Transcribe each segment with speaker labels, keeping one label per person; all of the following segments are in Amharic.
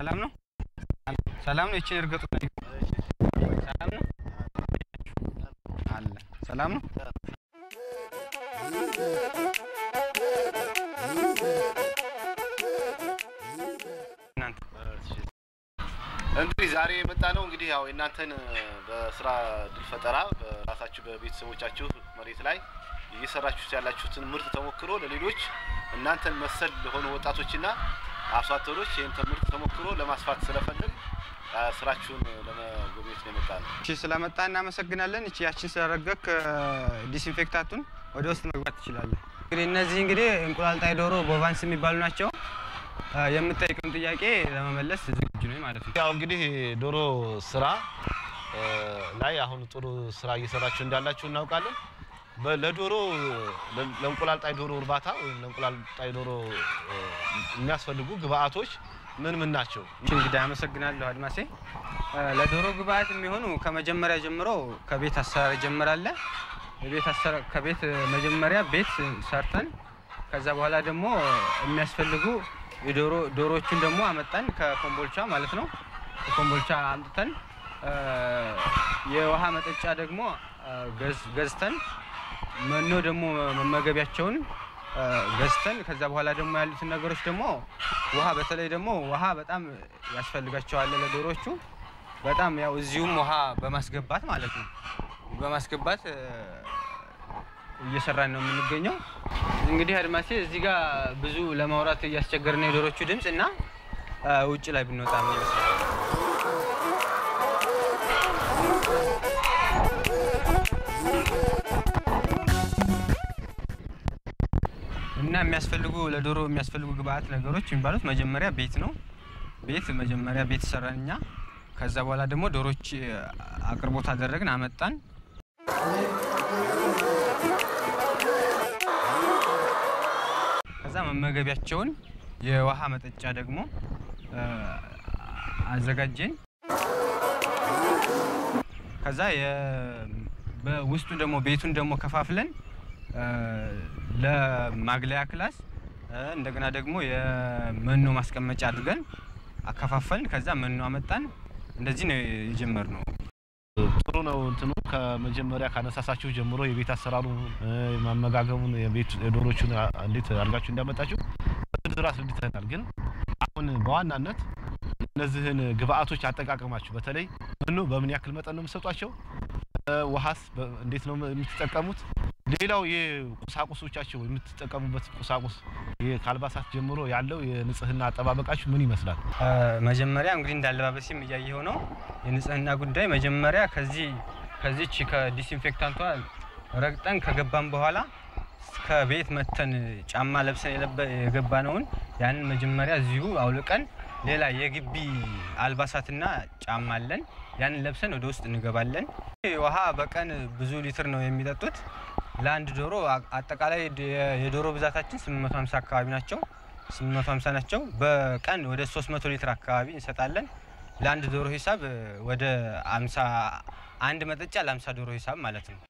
Speaker 1: ሰላም ነው? ሰላም ነው። ይችን እርገጡ ሰላም ነው አለ። ሰላም ነው። እናንተ
Speaker 2: እንግዲህ ዛሬ የመጣ ነው እንግዲህ ያው የእናንተን በስራ እድል ፈጠራ በራሳችሁ በቤተሰቦቻችሁ መሬት ላይ እየሰራችሁት ያላችሁትን ምርት ተሞክሮ ለሌሎች እናንተን መሰል ለሆኑ ወጣቶችና አርሶ አደሮች ይህን ምርት ተሞክሮ ለማስፋት ስለፈለግ አ፣ ስራችሁን ለመጎብኘት ነው የመጣ ነው።
Speaker 1: እሺ ስለመጣ እናመሰግናለን። እቺ ያችን ስለረገክ ዲስኢንፌክታቱን ወደ ውስጥ መግባት ትችላለን። እንግዲህ እነዚህ እንግዲህ እንቁላል ጣይ ዶሮ ቦቫንስ የሚባሉ ናቸው። አ፣ የምጠይቀውን ጥያቄ ለመመለስ ዝግጁ ነኝ ማለት ነው።
Speaker 2: ያው እንግዲህ ዶሮ ስራ እ፣ ላይ አሁን ጥሩ ስራ እየሰራችሁ እንዳላችሁ እናውቃለን። በ- ለዶሮ ለ- ለእንቁላል ጣይ ዶሮ እርባታ ወይም ለእንቁላል ጣይ ዶሮ እ፣ የሚያስፈልጉ ግብአቶች ምን ምን ናቸው?
Speaker 1: እሺ እንግዲህ አመሰግናለሁ አድማሴ። አ፣ ለዶሮ ግብአት የሚሆኑ ከመጀመሪያ ጀምሮ ከቤት አሰራር ይጀምራል። የቤት አሰራር ከቤት መጀመሪያ ቤት ሰርተን ከዛ በኋላ ደግሞ የሚያስፈልጉ የዶሮ ዶሮዎቹን ደግሞ አመጣን ከኮምቦልቻ ማለት ነው። ከኮምቦልቻ አምጥተን አ፣ የውሃ መጠጫ ደግሞ አ፣ ገዝ- ገዝተን መኖ ደግሞ መመገቢያቸውን አ፣ ገዝተን ከዛ በኋላ ደግሞ ያሉትን ነገሮች ደግሞ ውሃ በተለይ ደግሞ ውሃ በጣም ያስፈልጋቸዋል ለዶሮቹ። በጣም ያው እዚሁም ውሃ በማስገባት ማለት ነው በማስገባት አ፣ እየሰራን ነው የምንገኘው። እንግዲህ አድማሴ እዚህ ጋር ብዙ ለማውራት እያስቸገርን ነው የዶሮቹ ድምፅ እና አ፣ ውጭ ላይ ብንወጣ ምን ይመስላል? እና የሚያስፈልጉ ለዶሮ የሚያስፈልጉ ግብአት ነገሮች የሚባሉት መጀመሪያ ቤት ነው። ቤት መጀመሪያ ቤት ሰራን እኛ። ከዛ በኋላ ደግሞ ዶሮች አቅርቦት አደረግን፣ አመጣን። ከዛ መመገቢያቸውን የውሃ መጠጫ ደግሞ አ፣ አዘጋጀን። ከዛ የ- በውስጡ ደግሞ ቤቱን ደግሞ ከፋፍለን አ፣ ለማግለያ ክላስ አ፣ እንደገና ደግሞ የመኖ ማስቀመጫ አድርገን አከፋፈልን። ከዛ መኖ አመጣን። እንደዚህ ነው የጀመርነው።
Speaker 2: ጥሩ ነው። እንትኑ ከመጀመሪያ ካነሳሳችሁ ጀምሮ የቤት አሰራሩ እ፣ ማመጋገቡን የቤት የዶሮቹን አ- እንዴት አድርጋችሁ እንዳመጣችሁ በዝርዝር አስረድተናል። ግን አሁን በዋናነት እነዚህን ግብአቶች አጠቃቀማችሁ በተለይ መኖ በምን ያክል መጠን ነው የምትሰጧቸው? እ፣ ውሃስ በ- እንዴት ነው የምትጠቀሙት? ሌላው የቁሳቁሶቻቸው የምትጠቀሙበት ቁሳቁስ ይሄ ከአልባሳት ጀምሮ ያለው የንጽህና አጠባበቃችሁ ምን ይመስላል?
Speaker 1: አ፣ መጀመሪያ እንግዲህ እንዳለባበሴም እያየኸው ነው የንጽህና ጉዳይ። መጀመሪያ ከዚህ ከዚች ከዲስኢንፌክታንቷ ረግጠን ከገባን በኋላ ከቤት መተን ጫማ ለብሰን የለበ- የገባነውን ያንን መጀመሪያ እዚሁ አውልቀን ሌላ የግቢ አልባሳትና ጫማ አለን። ያንን ለብሰን ወደ ውስጥ እንገባለን። ውሃ በቀን ብዙ ሊትር ነው የሚጠጡት ለአንድ ዶሮ። አ- አጠቃላይ የ- የዶሮ ብዛታችን 850 አካባቢ ናቸው 850 ናቸው። በቀን ወደ 300 ሊትር አካባቢ እንሰጣለን። ለአንድ ዶሮ ሂሳብ እ፣ ወደ 50 አንድ መጠጫ ለ50 ዶሮ ሂሳብ ማለት ነው።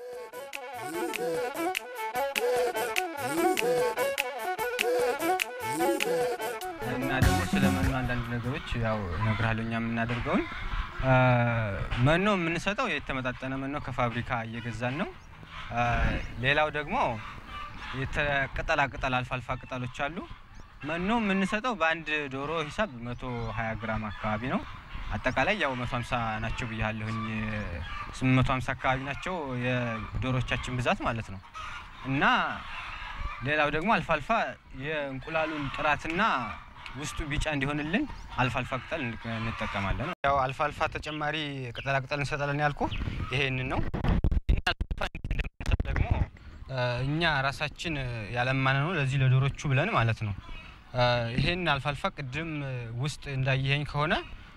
Speaker 1: እና ደግሞ ስለ መኖ አንዳንድ ነገሮች ያው እነግርሃለሁ። እኛ የምናደርገውን አ፣ መኖ የምንሰጠው የተመጣጠነ መኖ ከፋብሪካ እየገዛን ነው። አ፣ ሌላው ደግሞ የተ- ቅጠላ ቅጠል አልፋ አልፋ ቅጠሎች አሉ። መኖ የምንሰጠው በአንድ ዶሮ ሂሳብ 120 ግራም አካባቢ ነው። አጠቃላይ ያው 150 ናቸው ብያለሁኝ። 850 አካባቢ ናቸው የዶሮቻችን ብዛት ማለት ነው። እና ሌላው ደግሞ አልፋ አልፋ የእንቁላሉን ጥራትና ውስጡ ቢጫ እንዲሆንልን አልፋ አልፋ ቅጠል እንቅ- እንጠቀማለን። ያው አልፋ አልፋ ተጨማሪ ቅጠላ ቅጠል እንሰጣለን ያልኩ ይሄንን ነው። ይህን አልፋ አልፋ እንደምንሰጥ ደግሞ አ፣ እኛ ራሳችን ያለማነ ነው ለዚህ ለዶሮቹ ብለን ማለት ነው። አ፣ ይሄን አልፋ አልፋ ቅድም ውስጥ እንዳየኸኝ ከሆነ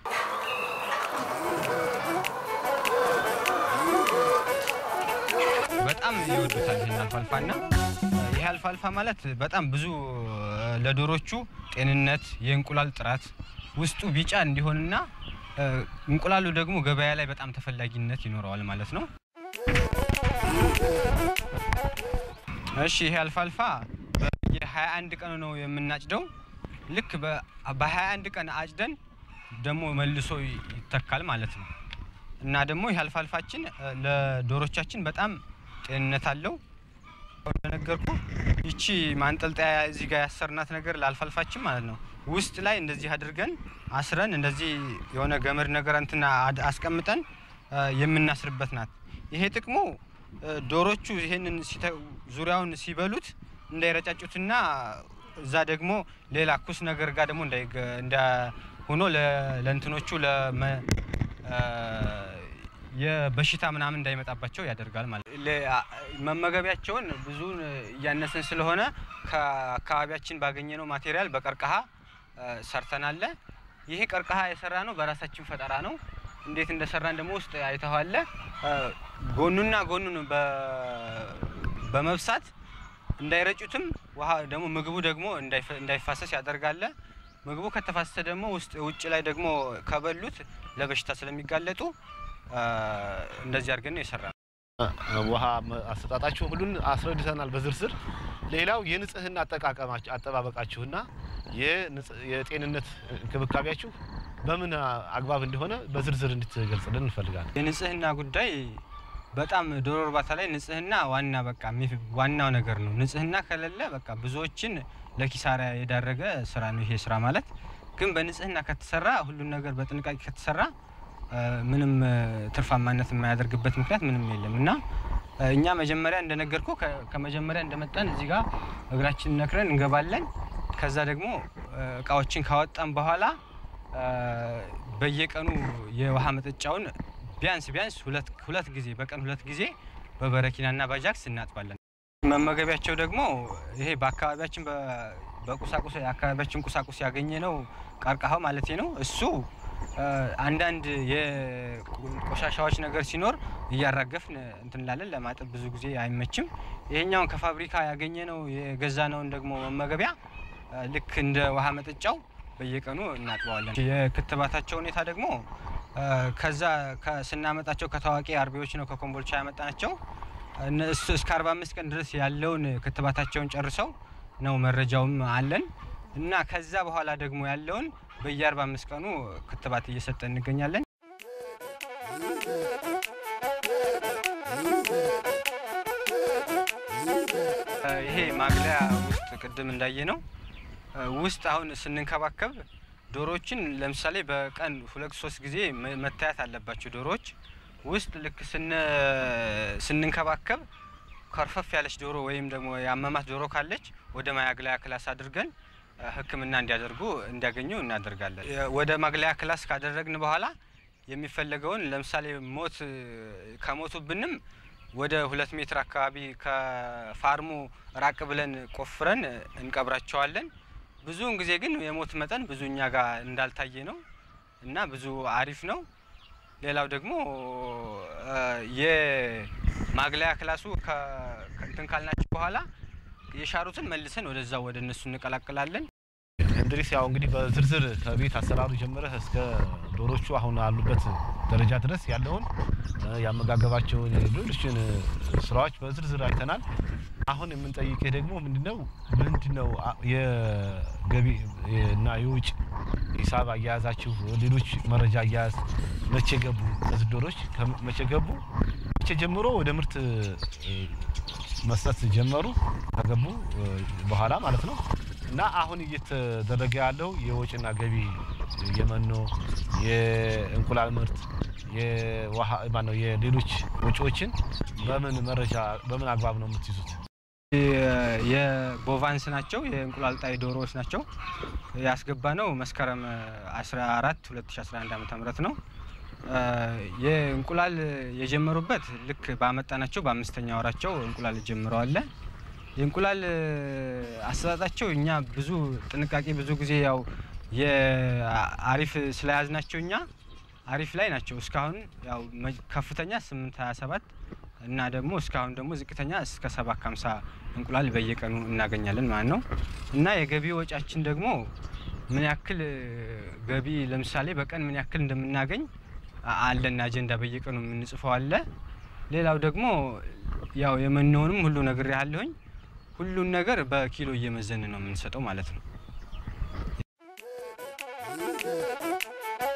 Speaker 1: በጣም ይወዱታል ይህን አልፋልፋ እና ይህ አልፋልፋ ማለት በጣም ብዙ እ፣ ለዶሮቹ ጤንነት የእንቁላል ጥራት ውስጡ ቢጫ እንዲሆንና እ፣ እንቁላሉ ደግሞ ገበያ ላይ በጣም ተፈላጊነት ይኖረዋል ማለት ነው። እሺ ይሄ አልፋልፋ በየ21 ቀኑ ነው የምናጭደው። ልክ በ21 ቀን አጭደን ደግሞ መልሶ ይተካል ማለት ነው። እና ደግሞ ይህ አልፋልፋችን እ፣ ለዶሮቻችን በጣም ጤንነት አለው። እንደነገርኩ ይቺ ማንጠልጠያ እዚህ ጋር ያሰርናት ነገር ለአልፋልፋችን ማለት ነው። ውስጥ ላይ እንደዚህ አድርገን አስረን እንደዚህ የሆነ ገመድ ነገር እንትና አድ- አስቀምጠን እ፣ የምናስርበት ናት። ይሄ ጥቅሙ እ፣ ዶሮቹ ይሄንን ሲተ- ዙሪያውን ሲበሉት እንዳይረጫጩትና እዛ ደግሞ ሌላ ኩስ ነገር ጋር ደግሞ እንዳይገ- እንዳ ሆኖ ለ- ለእንትኖቹ ለመ እ፣ የበሽታ ምናምን እንዳይመጣባቸው ያደርጋል ማለት ነው። ለ- አ- መመገቢያቸውን ብዙን እያነስን ስለሆነ ከአካባቢያችን ባገኘነው ማቴሪያል በቀርከሃ እ፣ ሰርተናል። ይሄ ቀርከሃ የሰራ ነው በራሳችን ፈጠራ ነው። እንዴት እንደሰራን ደግሞ ውስጥ አይተዋለ። ጎኑና ጎኑን በ- በመብሳት እንዳይረጩትም ውሃ ደግሞ ምግቡ ደግሞ እንዳይፈ- እንዳይፋሰስ ያደርጋለ። ምግቡ ከተፋሰሰ ደግሞ ውስጥ ውጭ ላይ ደግሞ ከበሉት ለበሽታ ስለሚጋለጡ እ፣ እንደዚህ አድርገን ነው የሰራ ነው።
Speaker 2: ውሃ መ- አሰጣጣችሁ ሁሉን አስረድተናል በዝርዝር። ሌላው የንጽህና አጠቃቀማችሁ አጠባበቃችሁና የንጽ- የጤንነት እንክብካቤያችሁ በምን አግባብ እንደሆነ በዝርዝር እንድትገልጽልን እንፈልጋለን።
Speaker 1: የንጽህና ጉዳይ በጣም ዶሮ እርባታ ላይ ንጽህና ዋና በቃ የሚ- ዋናው ነገር ነው። ንጽህና ከሌለ በቃ ብዙዎችን ለኪሳራ የዳረገ ስራ ነው ይሄ ስራ ማለት። ግን በንጽህና ከተሰራ ሁሉን ነገር በጥንቃቄ ከተሰራ እ፣ ምንም እ፣ ትርፋማነት የማያደርግበት ምክንያት ምንም የለም እና እ፣ እኛ መጀመሪያ እንደነገርኩ ከመጀመሪያ እንደመጣን እዚህ ጋር እግራችን ነክረን እንገባለን። ከዛ ደግሞ እ፣ እቃዎችን ካወጣን በኋላ እ፣ በየቀኑ የውሃ መጠጫውን ቢያንስ ቢያንስ ሁለት ሁለት ጊዜ በቀን ሁለት ጊዜ በበረኪናና ባጃክስ እናጥባለን። መመገቢያቸው ደግሞ ይሄ በአካባቢያችን በ- በቁሳቁስ የአካባቢያችን ቁሳቁስ ያገኘ ነው ቀርከሃው ማለት ነው። እሱ እ፣ አንዳንድ የቆሻሻዎች ነገር ሲኖር እያራገፍን እንትን እንላለን። ለማጠብ ብዙ ጊዜ አይመችም። ይሄኛውን ከፋብሪካ ያገኘ ነው የገዛ ነውን ደግሞ መመገቢያ እ፣ ልክ እንደ ውሃ መጠጫው በየቀኑ እናጥበዋለን። የክትባታቸው ሁኔታ ደግሞ እ፣ ከዛ ከ- ስናመጣቸው ከታዋቂ አርቢዎች ነው ከኮምቦልቻ ያመጣናቸው። እነሱ እስከ 45 ቀን ድረስ ያለውን ክትባታቸውን ጨርሰው ነው መረጃውም አለን እና ከዛ በኋላ ደግሞ ያለውን በየ45 ቀኑ ክትባት እየሰጠን እንገኛለን። እ፣ ይሄ ማግለያ ውስጥ ቅድም እንዳየ ነው ውስጥ አሁን ስንንከባከብ ዶሮዎችን ለምሳሌ በቀን ሁለት ሶስት ጊዜ መ- መታየት አለባቸው። ዶሮዎች ውስጥ ልክ ስን- ስንንከባከብ ከርፈፍ ያለች ዶሮ ወይም ደግሞ የአመማት ዶሮ ካለች ወደ ማግለያ ክላስ አድርገን እ፣ ሕክምና እንዲያደርጉ እንዲያገኙ እናደርጋለን። የ- ወደ ማግለያ ክላስ ካደረግን በኋላ የሚፈለገውን ለምሳሌ ሞት እ፣ ከሞቱብንም ወደ ሁለት ሜትር አካባቢ ከፋርሙ ራቅ ብለን ቆፍረን እንቀብራቸዋለን። ብዙውን ጊዜ ግን የሞት መጠን ብዙ እኛ ጋር እንዳልታየ ነው እና ብዙ አሪፍ ነው። ሌላው ደግሞ እ፣ የማግለያ ክላሱ ከ- ከእንትን ካልናቸው በኋላ የሻሩትን መልሰን ወደዛ ወደ እነሱ እንቀላቅላለን።
Speaker 2: እንድሪስ ያው እንግዲህ በዝርዝር ከቤት አሰራሩ ጀምረህ እስከ ዶሮቹ አሁን አሉበት ደረጃ ድረስ ያለውን እ፣ ያመጋገባቸውን ሌሎችን እ፣ ስራዎች በዝርዝር አይተናል። አሁን የምንጠይቅህ ደግሞ ምንድነው ምንድነው አ- የገቢ እና የውጭ ሂሳብ አያያዛችሁ፣ ሌሎች መረጃ አያያዝ መቼ ገቡ እነዚህ ዶሮች ከመ- መቼ ገቡ፣ መቼ ጀምሮ ወደ ምርት እ፣ መስጠት ጀመሩ ከገቡ እ፣ በኋላ ማለት ነው። እና አሁን እየተደረገ ያለው የወጪና ገቢ የመኖ የእንቁላል ምርት የውሃ ማነው የሌሎች ወጪዎችን በምን መረጃ በምን አግባብ ነው የምትይዙት?
Speaker 1: የ- የቦቫንስ ናቸው የእንቁላል ጣይ ዶሮዎች ናቸው። ያስገባ ነው መስከረም 14 2011 ዓ ም ነው። እ፣ የእንቁላል የጀመሩበት ልክ ባመጣናቸው በአምስተኛ ወራቸው እንቁላል ጀምረዋል። የእንቁላል እ፣ አሰጣጣቸው እኛ ብዙ ጥንቃቄ ብዙ ጊዜ ያው የአሪፍ ስለያዝናቸው እኛ አሪፍ ላይ ናቸው። እስካሁን ያው መ- ከፍተኛ 827 እና ደግሞ እስካሁን ደግሞ ዝቅተኛ እስከ 7 50 እንቁላል በየቀኑ እናገኛለን ማለት ነው። እና የገቢ ወጫችን ደግሞ ምን ያክል እ፣ ገቢ ለምሳሌ በቀን ምን ያክል እንደምናገኝ አ- አለን አጀንዳ በየቀኑ የምንጽፈው አለ። ሌላው ደግሞ ያው የመኖውንም ሁሉ ነገር ያለሁኝ ሁሉን ነገር በኪሎ እየመዘን ነው የምንሰጠው ማለት ነው።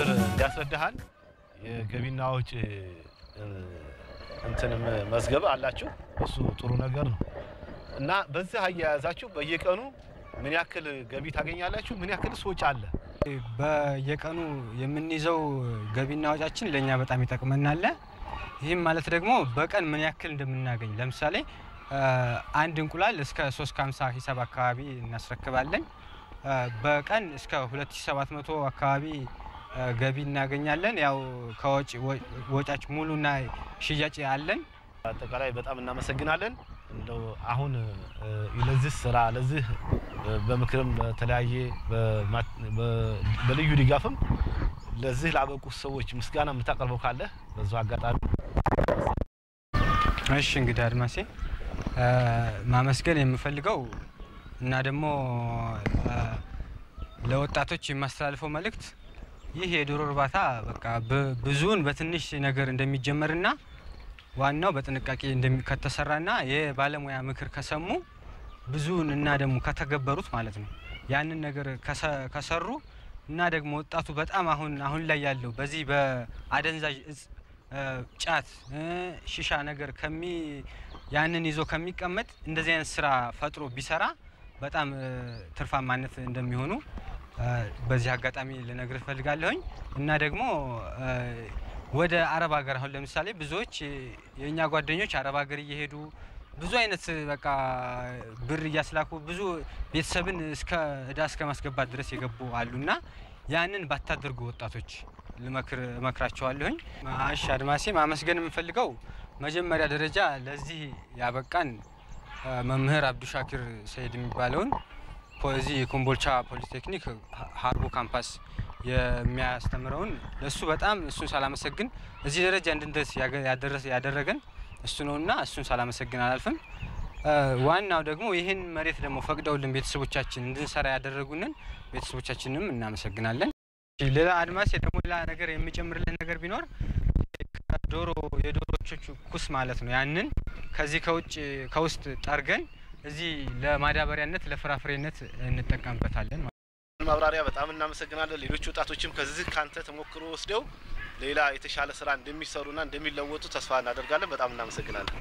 Speaker 2: በዝርዝር እንዲያስረዳሃል የገቢና ወጪ እ፣ እንትንም መዝገብ አላችሁ። እሱ ጥሩ ነገር ነው እና በዚህ አያያዛችሁ በየቀኑ ምን ያክል ገቢ ታገኛላችሁ? ምን ያክል ወጪ አለ?
Speaker 1: በየቀኑ የምንይዘው ገቢና ወጫችን ለእኛ በጣም ይጠቅመናል። ይህም ማለት ደግሞ በቀን ምን ያክል እንደምናገኝ ለምሳሌ አ፣ አንድ እንቁላል እስከ 350 ሂሳብ አካባቢ እናስረክባለን። አ፣ በቀን እስከ 2700 አካባቢ አ፣ ገቢ እናገኛለን። ያው ከወጪ ወ- ወጫች ሙሉና ሽያጭ አለን።
Speaker 2: አጠቃላይ በጣም እናመሰግናለን። እንደው አሁን እ፣ ለዚህ ስራ ለዚህ እ፣ በምክርም በተለያየ በማ- በ- በልዩ ድጋፍም ለዚህ ላበቁት ሰዎች ምስጋና የምታቀርበው ካለ በዛው አጋጣሚ
Speaker 1: እሺ እንግዲህ አድማሴ አ፣ ማመስገን የምፈልገው እና ደግሞ አ፣ ለወጣቶች የማስተላልፈው መልእክት ይህ የዶሮ እርባታ በቃ ብ- ብዙውን በትንሽ ነገር እንደሚጀመርና ዋናው በጥንቃቄ እንደሚ- ከተሰራና የባለሙያ ምክር ከሰሙ ብዙውን እና ደግሞ ከተገበሩት ማለት ነው ያንን ነገር ከሰ- ከሰሩ እና ደግሞ ወጣቱ በጣም አሁን አሁን ላይ ያለው በዚህ በአደንዛዥ እጽ እ፣ ጫት እ፣ ሺሻ ነገር ከሚ ያንን ይዞ ከሚቀመጥ እንደዚህ አይነት ስራ ፈጥሮ ቢሰራ በጣም እ፣ ትርፋማነት እንደሚሆኑ እ፣ በዚህ አጋጣሚ ልነግር እፈልጋለሁኝ እና ደግሞ እ፣ ወደ አረብ ሀገር አሁን ለምሳሌ ብዙዎች እ፣ የእኛ ጓደኞች አረብ ሀገር እየሄዱ ብዙ አይነት በቃ ብር እያስላኩ ብዙ ቤተሰብን እስከ እዳ እስከ ማስገባት ድረስ የገቡ አሉና ያንን ባታደርጉ ወጣቶች ልመክር እመክራቸዋለሁኝ። እሺ አድማሴ ማመስገን የምፈልገው መጀመሪያ ደረጃ ለዚህ ያበቃን አ፣ መምህር አብዱሻኪር ሰይድ የሚባለውን ፖ- እዚህ የኮምቦልቻ ፖሊቴክኒክ ሀ- ሀርቦ ካምፓስ የሚያስተምረውን ለእሱ በጣም እሱን ሳላመሰግን እዚህ ደረጃ እንድንደርስ ያገ- ያደረሰ ያደረገን እሱ ነውና እሱን ሳላመሰግን አላልፍም። አ፣ ዋናው ደግሞ ይህን መሬት ደግሞ ፈቅደውልን ቤተሰቦቻችን እንድንሰራ ያደረጉንን ቤተሰቦቻችንም እናመሰግናለን። ሌላ አድማስ ደግሞ ሌላ ነገር የሚጨምርልን ነገር ቢኖር ከዶሮ የዶሮዎቹ ኩስ ማለት ነው። ያንን ከዚህ ከውጭ ከውስጥ ጠርገን እዚህ ለማዳበሪያነት ለፍራፍሬነት እንጠቀምበታለን። ማለት ነው።
Speaker 2: ማብራሪያ በጣም እናመሰግናለን። ሌሎች ወጣቶችም ከዚህ ካንተ ተሞክሮ ወስደው ሌላ የተሻለ ስራ እንደሚሰሩና እንደሚለወጡ ተስፋ እናደርጋለን። በጣም እናመሰግናለን።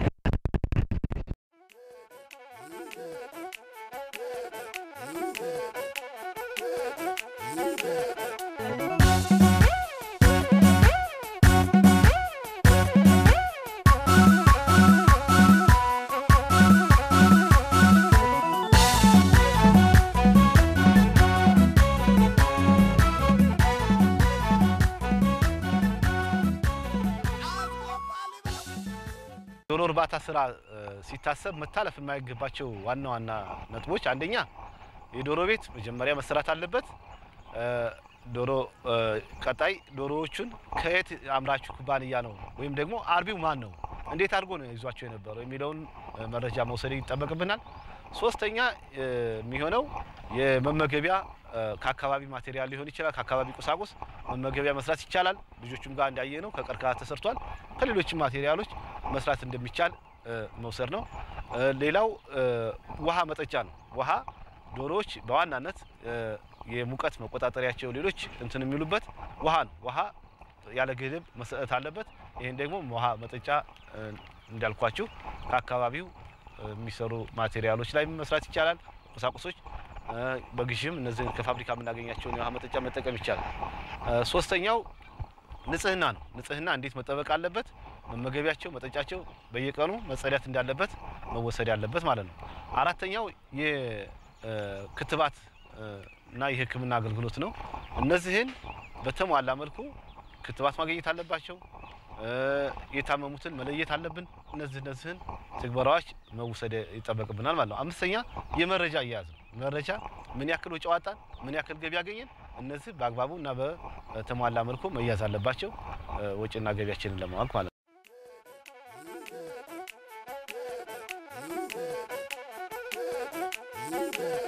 Speaker 2: ዶሮ እርባታ ስራ እ፣ ሲታሰብ መታለፍ የማይገባቸው ዋና ዋና ነጥቦች አንደኛ የዶሮ ቤት መጀመሪያ መሰራት አለበት። እ፣ ዶሮ እ፣ ቀጣይ ዶሮዎቹን ከየት አምራቹ ኩባንያ ነው ወይም ደግሞ አርቢው ማን ነው፣ እንዴት አድርጎ ነው ይዟቸው የነበረው የሚለውን እ፣ መረጃ መውሰድ ይጠበቅብናል። ሶስተኛ እ፣ የሚሆነው የመመገቢያ እ፣ ከአካባቢ ማቴሪያል ሊሆን ይችላል፣ ከአካባቢ ቁሳቁስ መመገቢያ መስራት ይቻላል። ልጆቹም ጋር እንዳየ ነው ከቀርከሃ ተሰርቷል። ከሌሎችም ማቴሪያሎች መስራት እንደሚቻል እ፣ መውሰድ ነው። እ፣ ሌላው እ፣ ውሃ መጠጫ ነው። ውሃ ዶሮዎች በዋናነት እ፣ የሙቀት መቆጣጠሪያቸው ሌሎች እንትን የሚሉበት ውሃ ነው። ውሃ ያለ ገደብ መሰጠት አለበት። ይህን ደግሞ ውሃ መጠጫ እ፣ እንዳልኳችሁ ከአካባቢው እ፣ የሚሰሩ ማቴሪያሎች ላይ መስራት ይቻላል። ቁሳቁሶች እ፣ በግዥም እነዚህ ከፋብሪካ የምናገኛቸውን የውሃ መጠጫ መጠቀም ይቻላል። እ፣ ሶስተኛው ንጽህና ነው። ንጽህና እንዴት መጠበቅ አለበት? መመገቢያቸው፣ መጠጫቸው በየቀኑ መጸዳት እንዳለበት መወሰድ ያለበት ማለት ነው። አራተኛው የክትባት እና የሕክምና አገልግሎት ነው። እነዚህን በተሟላ መልኩ ክትባት ማግኘት አለባቸው። እ፣ የታመሙትን መለየት አለብን። እነዚህ እነዚህን ትግበራዎች መውሰድ ይጠበቅብናል ማለት ነው። አምስተኛ የመረጃ አያያዝ ነው። መረጃ ምን ያክል ወጪ አወጣን፣ ምን ያክል ገቢ ያገኘን፣ እነዚህ በአግባቡ እና በተሟላ መልኩ መያዝ አለባቸው እ፣ ወጪና ገቢያችንን ለማወቅ ማለት ነው።
Speaker 3: Thank you.